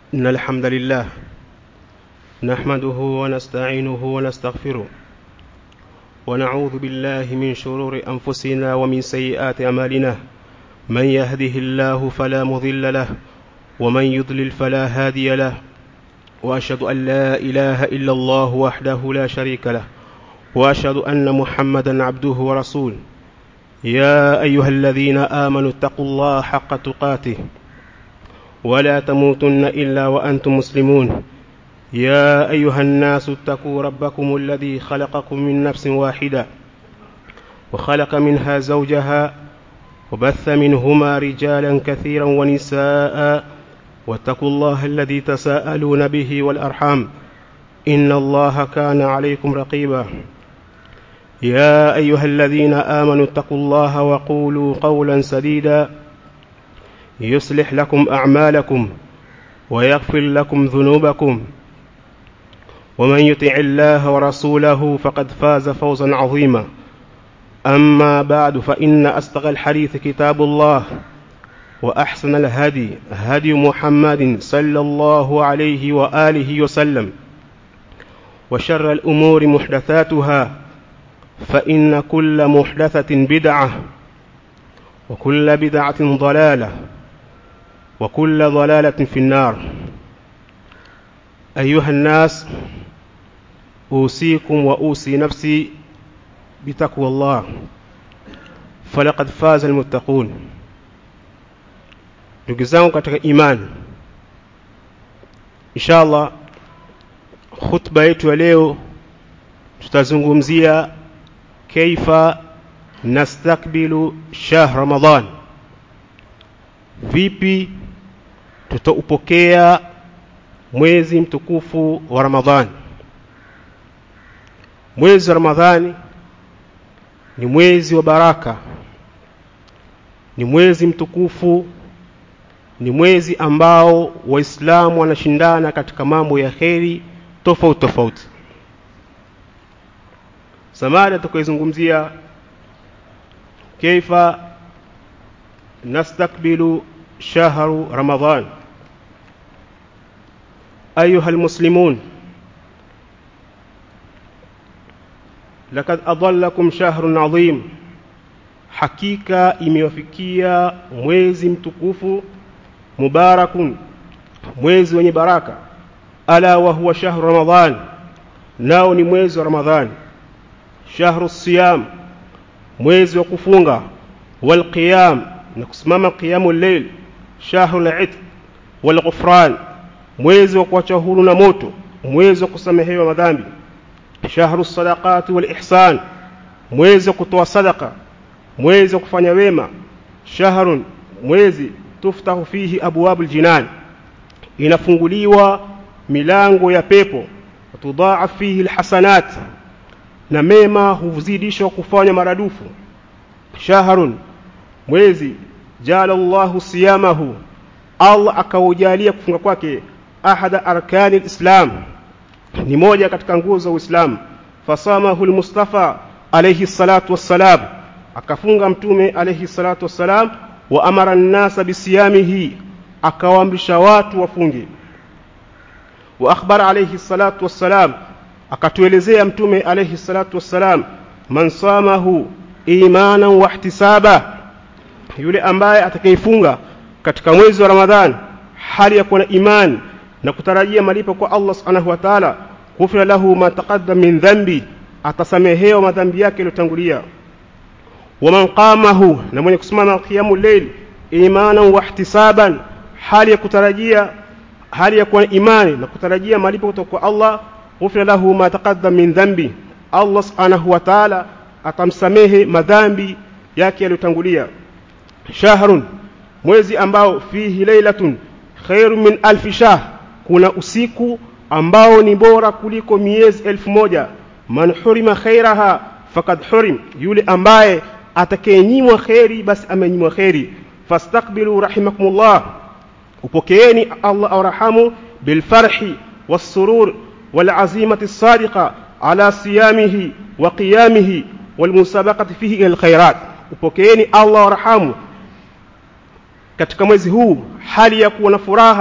إن الحمد لله نحمده ونستعينه ونستغفره ونعوذ بالله من شرور أنفسنا ومن سيئات أمالنا من يهده الله فلا مضل له ومن يضلل فلا هادي له وأشهد أن لا إله إلا الله وحده لا شريك له وأشهد أن محمدا عبده ورسوله يا أيها الذين آمنوا اتقوا الله حق تقاته ولا تموتن إلا وأنتم مسلمون يا أيها الناس اتقوا ربكم الذي خلقكم من نفس واحدة وخلق منها زوجها وبث منهما رجالا كثيرا ونساء واتقوا الله الذي تساءلون به والأرحام إن الله كان عليكم رقيبا يا أيها الذين آمنوا اتقوا الله وقولوا قولا سديدا يصلح لكم أعمالكم ويغفر لكم ذنوبكم ومن يطع الله ورسوله فقد فاز فوزا عظيما أما بعد فإن أصدق الحديث كتاب الله وأحسن الهدي هدي محمد صلى الله عليه وآله وسلم وشر الأمور محدثاتها فإن كل محدثة بدعة وكل بدعة ضلالة وكل ضلالة في النار أيها الناس أوصيكم وأوصي نفسي بتقوى الله فلقد فاز المتقون ndugu zangu katika imani inshallah khutba yetu ya leo tutazungumzia kaifa nastakbilu shahr ramadan vipi tutaupokea mwezi mtukufu wa ramadhani mwezi wa ramadhani ni mwezi wa baraka ni mwezi mtukufu ni mwezi ambao waislamu wanashindana katika mambo ya kheri tofauti tofauti samada tukaizungumzia kaifa nastakbilu shahru ramadan ayuha almuslimun lakad adallakum shahrun adhim hakika imewafikia mwezi mtukufu mubarakun mwezi wenye baraka ala wa huwa shahru ramadan nao ni mwezi wa ramadhani shahru siyam mwezi wa kufunga walqiyam na kusimama qiyamu llail shahru al-itq walghufran mwezi wa kuacha huru na moto mwezi wa kusamehewa madhambi shahru sadaqati wal ihsan mwezi wa kutoa sadaka mwezi wa kufanya wema shahrun mwezi tuftahu fihi abwabul jinan inafunguliwa milango ya pepo tudhaaf fihi alhasanat na mema huzidishwa kufanya maradufu shahrun mwezi jala Allahu siyamahu Allah akaujalia kufunga kwake ahada arkani alislam ni moja katika nguzo za Uislamu fasamahu almustafa alayhi salatu wassalam akafunga mtume alayhi salatu wassalam wa amara an-nasa bisiyamihi akawaamrisha watu wafunge wa akhbara alayhi salatu wassalam akatuelezea mtume alayhi salatu wassalam man samahu imanan wa ihtisaba yule ambaye atakayefunga katika mwezi wa Ramadhan hali ya kuwa na imani na kutarajia malipo kwa Allah subhanahu wa ta'ala ghufira lahu ma taqaddam min dhanbi atasamehewa madhambi yake yaliyotangulia waman qamahu na mwenye kusimama qiyamul layl imanan wa ihtisaban hali ya kutarajia hali ya kuwa na imani na kutarajia malipo kutoka kwa Allah ghufira lahu ma taqaddam min dhanbi Allah subhanahu wa ta'ala atamsamehe madhambi yake yaliyotangulia shahrun mwezi ambao fihi lailatun khairu min alfi shahr kuna usiku ambao ni bora kuliko miezi elfu moja man hurima khairaha fakad hurim yule ambaye atakayenyimwa kheri basi amenyimwa kheri fastakbilu rahimakumullah upokeeni Allah awrahamu bilfarhi wassurur walazimati sadiqa ala siyamihi wa qiyamihi walmusabaqati fihi ila alkhairat upokeeni Allah awrahamu katika mwezi huu hali ya kuwa na furaha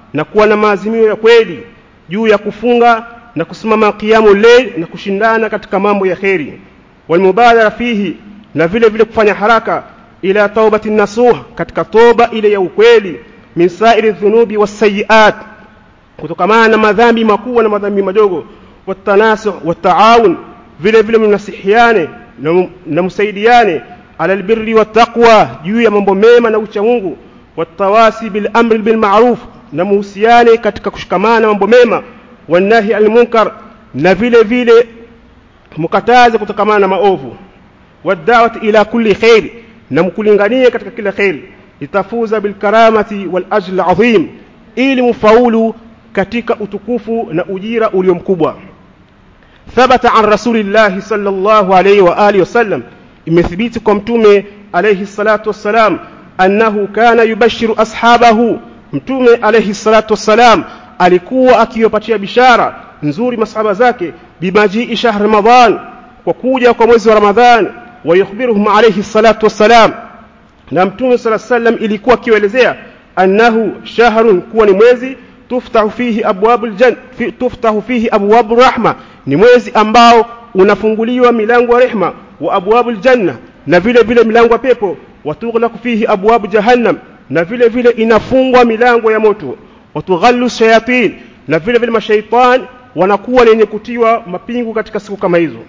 na kuwa na maazimio ya kweli juu ya kufunga na kusimama qiyamu layl na kushindana katika mambo ya kheri walmubadara fihi na vile vile kufanya haraka ila taubati nasuh katika toba ile ya ukweli min sairi dhunubi wasayiat kutokamana na madhambi makubwa na madhambi madogo watanasuh wataawun vile vile mnasihiane na msaidiane ala albirri wattaqwa juu ya mambo mema na ucha Mungu watawasi bil amri bil ma'ruf na muhusiane katika kushikamana mambo mema wanahi al munkar na vile vile mukataze kutokamana na maovu wadawati ila kulli khair na mkulinganie katika kila khair litafuza bil karamati wal ajr azim ili mfaulu katika utukufu na ujira ulio mkubwa thabata an rasulillahi sallallahu alayhi wa alihi wasallam imethibiti kwa mtume alayhi salatu wassalam annahu kana yubashiru ashabahu mtume alayhi salatu wassalam alikuwa akiwapatia bishara nzuri masahaba zake bimajii shahr ramadan kwa kuja kwa mwezi wa ramadhan wayukhbiruhum alayhi salatu wassalam na mtume sala sallam ilikuwa akiwaelezea annahu shahrun kuwa ni mwezi tuftahu fihi abwabul jan fi, tuftahu fihi abwabur rahma ni mwezi ambao unafunguliwa milango ya rehma wa abwabul janna na vile vile milango ya pepo watughlaqu fihi abwabu jahannam na vile vile inafungwa milango ya moto watughallu shayatin na vile vile mashaitan wanakuwa lenye kutiwa mapingu katika siku kama hizo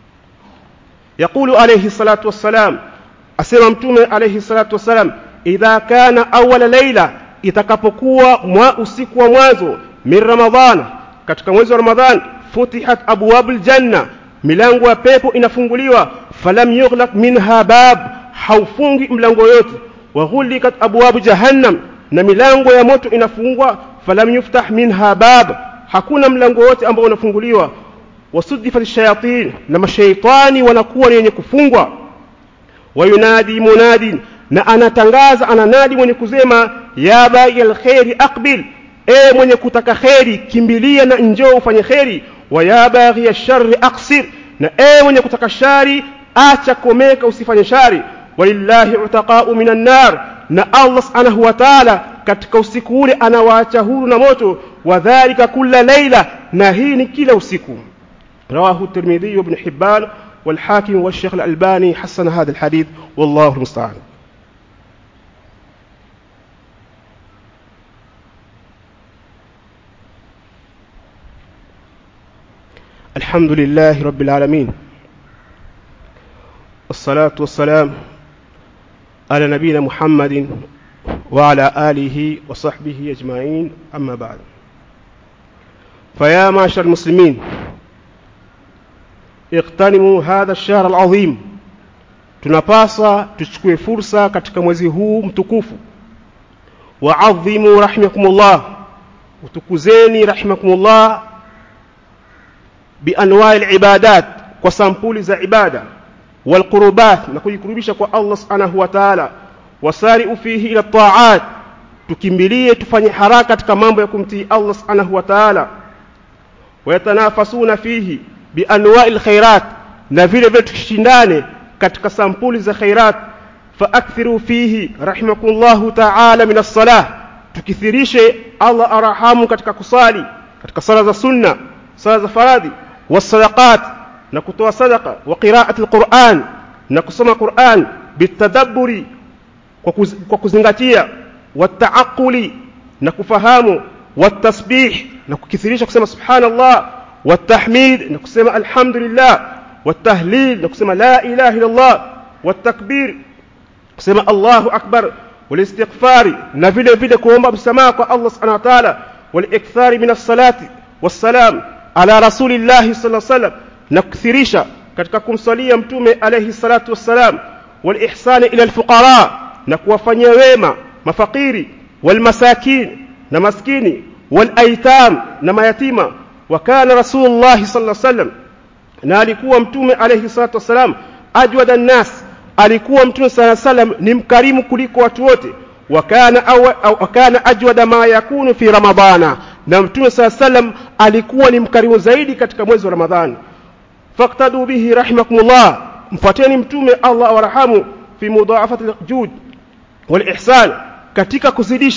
yaqulu alayhi salatu wassalam asema mtume alayhi salatu wassalam idha kana awwala layla itakapokuwa mwa usiku wa mwanzo min ramadhana katika mwezi wa ramadhan futihat abwabul janna milango ya pepo inafunguliwa falam yughlaq minha bab haufungi mlango yote wa ghulikat abwabu jahannam na milango ya moto inafungwa falam yuftah minha bab hakuna mlango wote ambao unafunguliwa wasudifat shayatin na mashaitani wanakuwa ni wenye kufungwa wayunadi munadin na anatangaza ananadi mwenye kusema ya bai alkhairi aqbil e mwenye kutaka kheri kimbilia na njoo ufanye kheri wa ya baghi alsharri aqsir na e mwenye kutaka shari acha komeka usifanye shari walillahi utaqa'u minan nar na Allah subhanahu wa ta'ala katika usiku ule anawaacha huru na moto wadhālika kulla layla na hii ni kila usiku رواه الترمذي وابن حبان والحاكم والشيخ الألباني حسن هذا الحديث والله المستعان الحمد لله رب العالمين والصلاة والسلام على نبينا محمد وعلى آله وصحبه أجمعين أما بعد فيا معشر المسلمين اغتنموا هذا الشهر العظيم tunapaswa tuchukue fursa katika mwezi huu mtukufu waadhimu rahimakumullah utukuzeni rahimakumullah bianwai libadat kwa sampuli za ibada walqurubat na kujikurubisha kwa allah subhanahu wa taala wasariu fihi ila taat tukimbilie tufanye haraka katika mambo ya kumtii allah subhanahu wa taala wayatanafasuna fihi bianwai lkhairat na vile vile tushindane katika sampuli za khairat faakthiru fihi rahimakumllahu taala min alsalah tukithirishe allah arahamu katika kusali katika sala za sunna sala za faradhi wasadaqat na kutoa sadaqa wa qiraati alquran na kusoma quran bitadabburi kwa, kuz, kwa kuzingatia wataaquli na kufahamu watasbih na kukithirisha kusema subhanallah والتحميد نقسم الحمد لله والتهليل نقسم لا إله إلا الله والتكبير نقسم الله أكبر والاستغفار نفل فيد كوما بسماء الله سبحانه وتعالى والإكثار من الصلاة والسلام على رسول الله صلى الله عليه وسلم نكثريشا katika kumsalia mtume alayhi salatu wassalam walihsani ila alfuqara na kuwafanyia wema mafakiri walmasakin na maskini walaitam na mayatima وكان رسول الله صلى الله عليه وسلم na alikuwa mtume alayhi salatu wasalam ajwada nnas alikuwa mtume sala salam ni mkarimu kuliko watu wote wakana wakana ajwada ma yakunu fi ramadana na mtume sala salam alikuwa ni mkarimu zaidi katika mwezi wa ramadhani faktadu bihi rahimakumullah mfuateni mtume Allah awarahamu fi mudhaafati aljud wal ihsan katika kuzidisha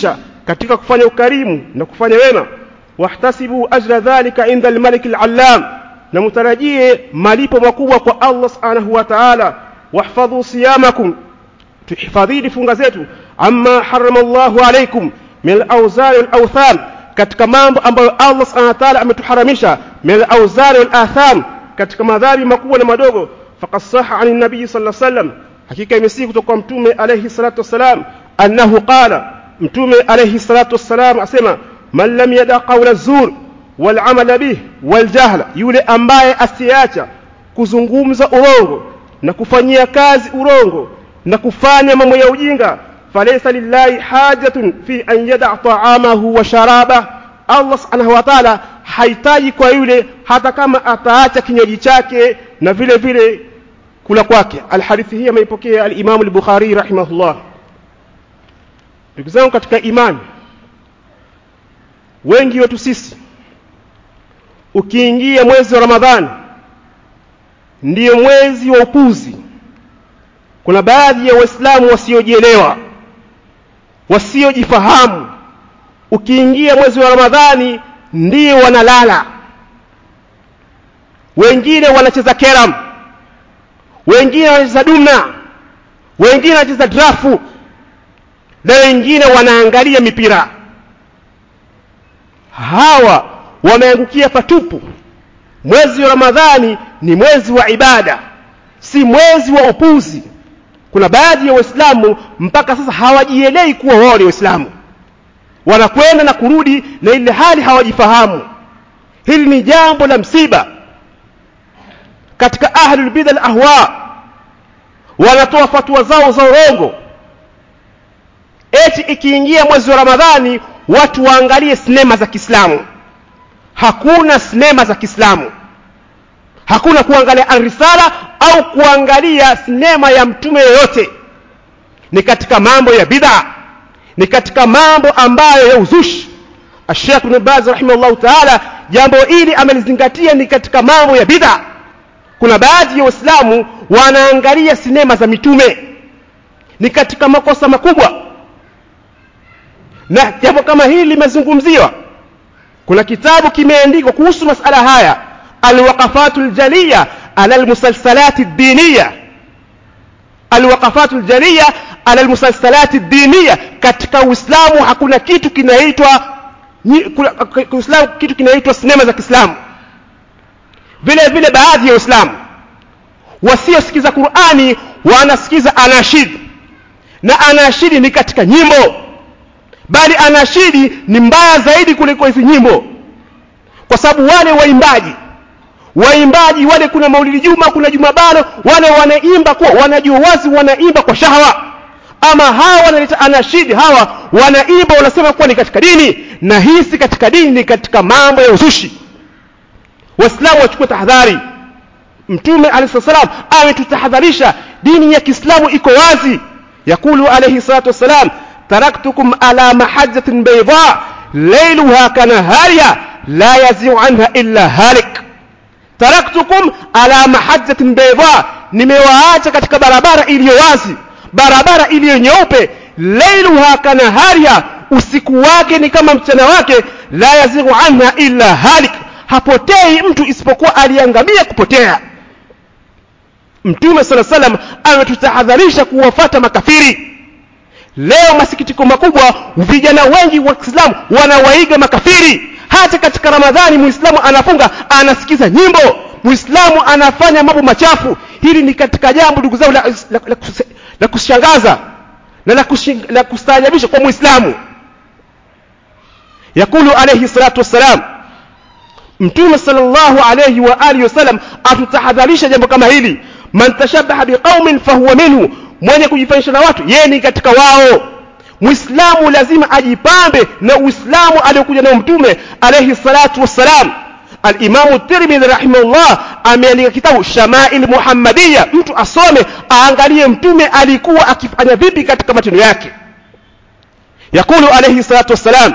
katika kufanya ukarimu na kufanya wema wahtasibu ajra dhalika inda almalik alallam na mutarajie malipo makubwa kwa Allah subhanahu wa ta'ala wahfadhu siyamakum tuhifadhini funga zetu amma harrama Allahu alaykum min al-awzari wal-awthan katika mambo ambayo Allah subhanahu wa ta'ala ametuharamisha min al-awzari wal-atham katika madhambi makubwa na madogo faqad sahha 'an an-nabiy sallallahu alayhi wasallam hakika imesihi kutoka kwa mtume alayhi salatu wassalam annahu qala mtume alayhi salatu wassalam asema man lam yada qawla zur wal amala bih wal jahla yule ambaye asiacha kuzungumza urongo na kufanyia kazi urongo na kufanya mambo ya ujinga falaysa lillahi hajatun fi an yada ta'amahu wa sharaba Allah subhanahu wa ta'ala hahitaji kwa yule hata kama ataacha kinywaji chake na vile vile kula kwake alhadithi hii ameipokea al-Imam al-Bukhari rahimahullah ndugu zangu katika imani wengi wetu sisi ukiingia mwezi wa Ramadhani ndiyo mwezi wa upuzi kuna baadhi ya waislamu wasiojielewa wasiojifahamu ukiingia mwezi wa Ramadhani ndio wanalala wengine wanacheza keram wengine wanacheza dumna wengine wanacheza drafu na wengine wanaangalia mipira hawa wameangukia patupu mwezi wa ramadhani ni mwezi wa ibada si mwezi wa upuzi kuna baadhi ya waislamu mpaka sasa hawajielei kuwa wao ni waislamu wanakwenda na kurudi na ile hali hawajifahamu hili ni jambo la msiba katika ahlul bid'a ahwa wanatoa fatwa zao za urongo eti ikiingia mwezi wa ramadhani watu waangalie sinema za Kiislamu hakuna sinema za Kiislamu hakuna kuangalia al-risala au kuangalia sinema ya mtume yoyote ni katika mambo ya bid'a ni katika mambo ambayo ya uzushi Sheikh Ibn Baz rahimahullah ta'ala jambo hili amelizingatia ni katika mambo ya bid'a kuna baadhi ya waislamu wanaangalia sinema za mitume ni katika makosa makubwa na jambo kama hili limezungumziwa kuna kitabu kimeandikwa kuhusu masala haya alwaqafatul jaliya ala almusalsalati diniya alwaqafatul jaliya ala almusalsalati diniya katika uislamu hakuna kitu kinaitwa uislamu kitu kinaitwa sinema za Kiislamu vile vile baadhi ya waislamu wasiosikiza Qur'ani wanasikiza anashid na anashidi ni katika nyimbo bali anashidi ni mbaya zaidi kuliko hizi nyimbo kwa sababu wale waimbaji waimbaji wale kuna maulidi juma kuna jumabalo wale wanaimba kwa wanajua wazi wanaimba kwa shahawa ama hawa wanaleta anashidi hawa wanaimba wanasema kuwa ni katika dini na hii si katika dini ni katika mambo ya uzushi waislamu wachukue tahadhari mtume alayhi salam ametutahadharisha dini ya Kiislamu iko wazi yakulu alayhi salatu wassalam taraktukum ala mahajjatin bayda layluha kanahariha la yazi'u anha illa halik taraktukum ala mahajjatin bayda nimewaacha katika barabara iliyo wazi barabara iliyo nyeupe layluha kanahariha usiku wake ni kama mchana wake la yazi'u anha illa halik hapotei mtu isipokuwa aliangamia kupotea mtume sala salam ametutahadharisha kuwafata makafiri leo masikitiko makubwa vijana wengi wa Kiislamu wanawaiga makafiri hata katika Ramadhani muislamu anafunga anasikiza nyimbo muislamu anafanya mambo machafu hili ni katika jambo ndugu zangu la, la, la, la kushangaza na la, la kustaajabisha kwa muislamu yakulu alayhi salatu wassalam mtume sallallahu alayhi wa alihi wasallam atutahadharisha jambo kama hili man tashabaha biqaumin fahuwa minhu mwenye kujifanisha na watu yeye ni katika wao muislamu lazima ajipambe na uislamu aliyokuja nao mtume alayhi salatu wassalam al-Imam Tirmidhi rahimahullah ameandika kitabu Shama'il Muhammadiyya mtu asome aangalie mtume alikuwa akifanya vipi katika matendo yake yakulu alayhi salatu wassalam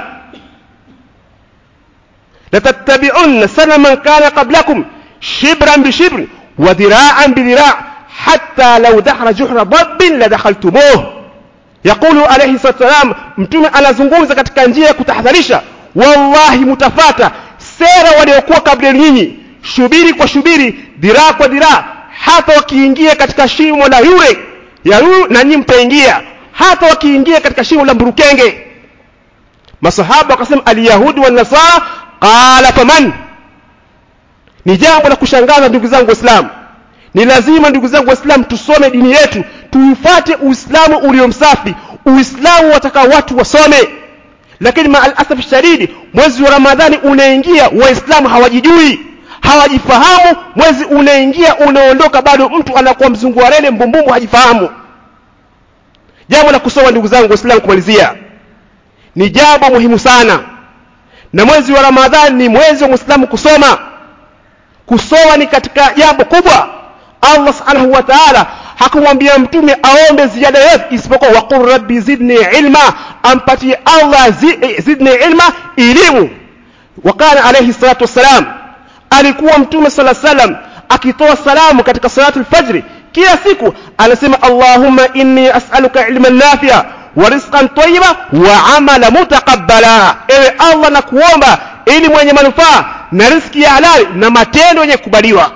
لتتبعن سنة من كان قبلكم شبرا بشبر وذراعا بذراع حتى لو دخل جحر ضب لدخلتموه yaqulu alayhi salatu wasalam mtume anazungumza katika njia ya kutahadharisha wallahi mutafata sera waliokuwa kabla nyinyi shubiri kwa shubiri dhiraa kwa dhiraa hata wakiingia katika shimo la yule ya yule na nyinyi mtaingia hata wakiingia katika shimo la mburukenge masahaba wakasema alyahudi wa nasara qala faman ni jambo la kushangaza ndugu zangu waislamu ni lazima ndugu zangu waislamu tusome dini yetu tuufate uislamu uliomsafi uislamu wataka watu wasome lakini maa alasaf shadidi mwezi wa ramadhani unaingia waislamu hawajijui hawajifahamu mwezi unaingia unaondoka bado mtu anakuwa mzungu wa rele mbumbumbu hajifahamu jambo la kusoma ndugu zangu waislamu kumalizia ni jambo muhimu sana na mwezi wa ramadhani ni mwezi wa muislamu kusoma kusoma ni katika jambo kubwa allah subhanahu wa taala hakumwambia mtume aombe ziada yote isipokuwa waqul rabbi zidni ilma ampatie allah zidni ilma elimu wakana alayhi salatu wassalam alikuwa mtume sala salam akitoa salamu katika salatu lfajri kila siku anasema allahumma inni as'aluka ilman nafia wa rizqan tayyiba wa amala mutaqabbala ewe allah na kuomba ili mwenye manufaa na riziki ya halali na matendo yenye kukubaliwa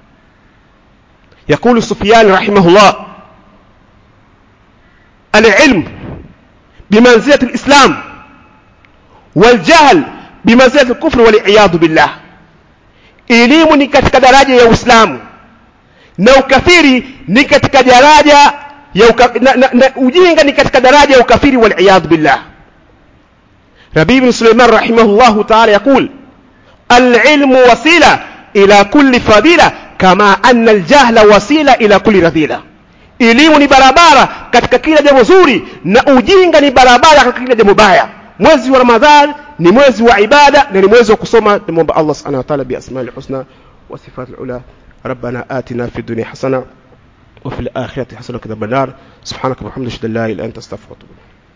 يقول سفيان رحمه الله العلم بمنزلة الإسلام والجهل بمنزلة الكفر والعياذ بالله elimu ni katika daraja ya uislamu na ukafiri ni katika daraja ya uka, na, na, na, ujinga ni katika daraja ya ukafiri waliyadhu billah rabi bn suleiman rahimahullahu taala yaqul alilmu wasila ila kulli fadila kama anna aljahla wasila ila kulli radhila elimu ni barabara katika kila jambo zuri na ujinga ni barabara katika kila jambo baya mwezi wa ramadhan ni mwezi wa ibada na ni mwezi wa kusoma namwomba allah subhanahu wa ta'ala biasmai lhusna wa sifati lula ربنا آتنا في الدنيا حسنة وفي الآخرة حسنة وقنا النار سبحانك وبحمدك لا إله إلا أنت أستغفرك وأتوب إليك